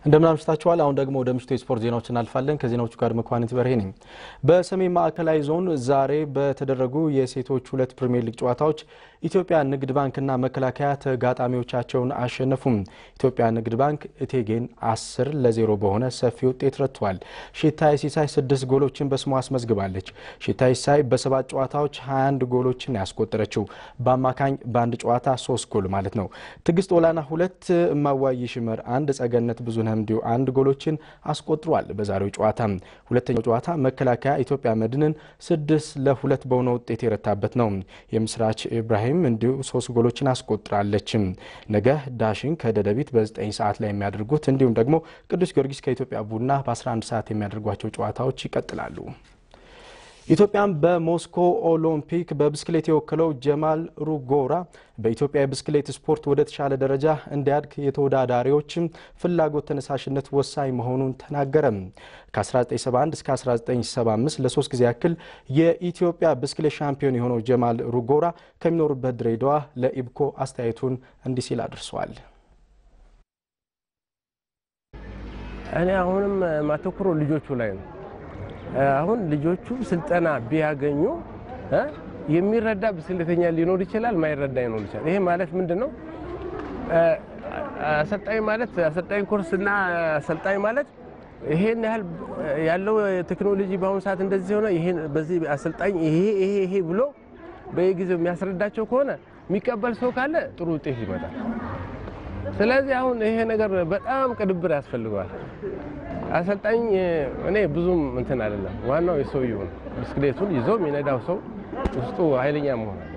እንደምን አምሽታችኋል። አሁን ደግሞ ወደ ምሽቱ የስፖርት ዜናዎች እናልፋለን። ከዜናዎቹ ጋር መኳንንት በርሄ ነኝ። በሰሜን ማዕከላዊ ዞን ዛሬ በተደረጉ የሴቶች ሁለት ፕሪሚየር ሊግ ጨዋታዎች ኢትዮጵያ ንግድ ባንክና መከላከያ ተጋጣሚዎቻቸውን አሸነፉም። ኢትዮጵያ ንግድ ባንክ እቴጌን አስር ለዜሮ በሆነ ሰፊ ውጤት ረትቷል። ሽታይ ሲሳይ ስድስት ጎሎችን በስሟ አስመዝግባለች። ሽታይ ሲሳይ በሰባት ጨዋታዎች 21 ጎሎችን ያስቆጠረችው በአማካኝ በአንድ ጨዋታ ሶስት ጎል ማለት ነው። ትዕግስት ኦላና ሁለት፣ እማዋይ ሽመር አንድ፣ ጸገነት ብዙነህ እንዲሁ አንድ ጎሎችን አስቆጥሯል። በዛሬው ጨዋታ ሁለተኛው ጨዋታ መከላከያ ኢትዮጵያ መድንን ስድስት ለሁለት በሆነ ውጤት የረታበት ነው። የምስራች ኢብራሂም እንዲሁ ሶስት ጎሎችን አስቆጥራለች። ነገ ዳሽን ከደደቢት በ9 ሰዓት ላይ የሚያደርጉት እንዲሁም ደግሞ ቅዱስ ጊዮርጊስ ከኢትዮጵያ ቡና በ11 ሰዓት የሚያደርጓቸው ጨዋታዎች ይቀጥላሉ። ኢትዮጵያን በሞስኮ ኦሎምፒክ በብስክሌት የወከለው ጀማል ሩጎራ በኢትዮጵያ የብስክሌት ስፖርት ወደ ተሻለ ደረጃ እንዲያድግ የተወዳዳሪዎች ፍላጎት፣ ተነሳሽነት ወሳኝ መሆኑን ተናገረ። ከ1971 እስከ 1975 ለሶስት ጊዜ ያክል የኢትዮጵያ ብስክሌት ሻምፒዮን የሆነው ጀማል ሩጎራ ከሚኖሩበት ድሬዳዋ ለኢብኮ አስተያየቱን እንዲህ ሲል አድርሰዋል። እኔ አሁንም ማተኩሮ ልጆቹ ላይ ነው። አሁን ልጆቹ ስልጠና ቢያገኙ የሚረዳ ብስክሌተኛ ሊኖር ይችላል፣ ማይረዳ ሊኖር ይችላል። ይሄ ማለት ምንድን ነው? አሰልጣኝ ማለት አሰልጣኝ ኮርስ እና አሰልጣኝ ማለት ይሄን ያህል ያለው ቴክኖሎጂ በአሁኑ ሰዓት እንደዚህ ሆነ፣ ይሄን በዚህ አሰልጣኝ ይሄ ይሄ ይሄ ብሎ በየጊዜው የሚያስረዳቸው ከሆነ የሚቀበል ሰው ካለ ጥሩ ውጤት ይመጣል። ስለዚህ አሁን ይሄ ነገር በጣም ቅንብር ያስፈልገዋል። አሰልጣኝ እኔ ብዙም እንትን አይደለም። ዋናው የሰውየው ብስክሌቱን ይዞ የሚነዳው ሰው ውስጡ ኃይለኛ መሆን